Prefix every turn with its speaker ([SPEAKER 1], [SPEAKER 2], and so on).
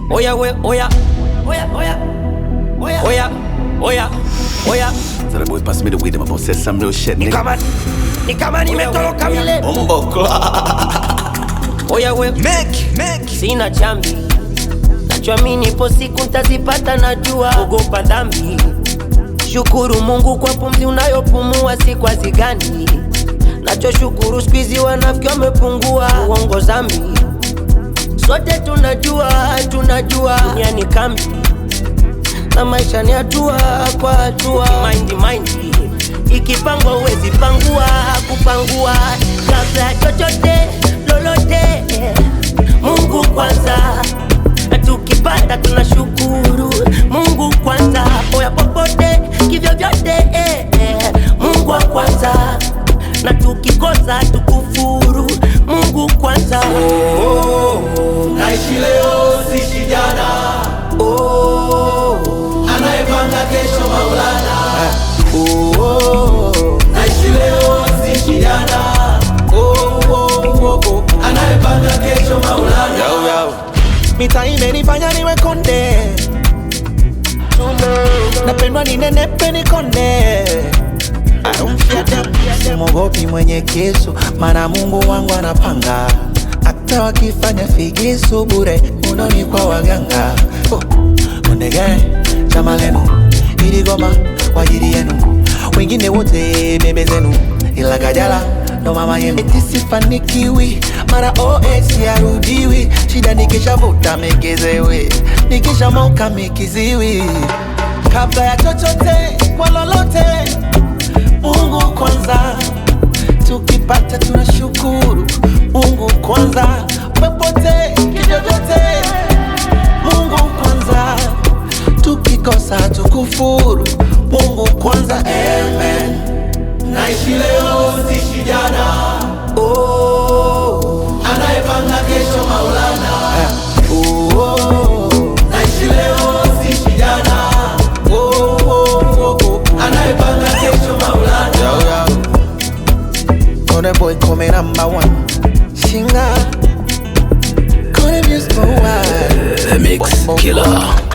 [SPEAKER 1] Oya we, oya. Oya, oya. Oya. Oya. Oya. Oya.
[SPEAKER 2] So the boys pass me the weed, I'm about to say some real shit,
[SPEAKER 1] Ni
[SPEAKER 2] nigga.
[SPEAKER 1] kama ni kama nimetoroka vile.
[SPEAKER 2] Bumbo clock.
[SPEAKER 1] Oya we,
[SPEAKER 2] Make, make.
[SPEAKER 1] sina chambi. Nachoamini ipo siku ntazipata, najua ogopa dhambi. Shukuru Mungu kwa pumzi unayopumua, si kwa zigani. Nachoshukuru squeezy wanafiki wamepungua, uongo zambi. Sote tunajua, tunajua dunia ni kambi na maisha ni hatua kwa hatua. Mind mind ikipangwa uwezi pangua, kupangua kabla ya chochote lolote. Mungu kwanza, na tukipata tunashukuru. Mungu kwanza, oya popote kivyo vyote eh, eh. Mungu wa kwanza, na tukikosa tukufuru. Mungu kwanza
[SPEAKER 3] Naishi leo sishi jana, anayepanga kesho Maulana. Naishi leo sishi jana, anayepanga kesho Maulana.
[SPEAKER 4] mita imenifanya niwe konde napendwa ninenepe nikonde I don't fear them. Simogopi mwenye kisu mana mungu wangu anapanga hata wakifanya figisu bure unoni kwa waganga oh. Kondege chama lenu iligoma kwa ajili yenu wengine wote bebe zenu ila kajala ndo mama yenu eti sifanikiwi mara os yarudiwi shida nikishavuta mekezewe nikishamoka mikiziwi kabla ya chochote kwa lolote mungu kwanza tukipata tunashukuru mungu kwanza popote kivyovyote mungu kwanza tukikosa tukufuru mungu kwanza amen
[SPEAKER 3] Naishi leo sishi jana, anayepanga kesho Maulana. Naishi leo sishi jana, anayepanga kesho Maulana.
[SPEAKER 4] Kone boy come number one Shinga Kone music for a while
[SPEAKER 2] The mix killer.